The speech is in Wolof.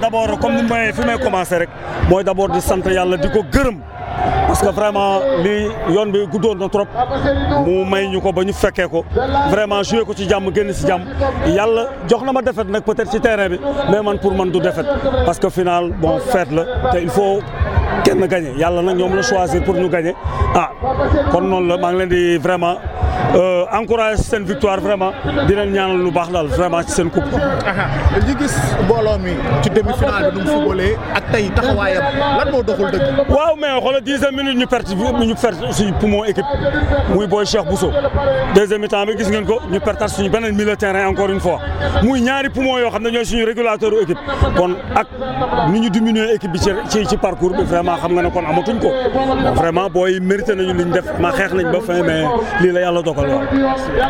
abord comme ni may fi may commencé rek mooy d' abord di sant yàlla di ko gërëm parce que vraiment lii yoon bi guddoon na trop mu may ñu ko ba ñu fekkee ko vraiment joué ko ci jàmm génn si jàmm yàlla jox na ma défaite nag peut-être ci terrain bi mais man pour man du défaite parce que final bon fête la te il faut kenn gagné yàlla nag ñoom la choisir pour ñu gagné ah kon noonu la maa ngi leen di vraiment encouragé seen victoire vraiment di leen ñaanal lu baax daal vraiment ci seen coupe. ñi gis mbooloo mi ci demi finale bi nu mu footballee ak tey taxawaayam lan moo doxul dëgg. waaw mais xoolal dixième minute ñu perte ñu perte suñu poumon équipe muy booy Cheikh Bousso deuxième mi-temps bi gis ngeen ko ñu pertaat suñu beneen milieu terrain encore une fois muy ñaari poumon yoo xam ne ñooy suñu régulateur équipe kon ak ni ñu diminuer équipe bi ci ci parcours bi vraiment xam nga ne kon amatuñ ko vraiment booy mérité nañu liñ def ma xeex nañ ba fin mais lii la yàlla dogal waaw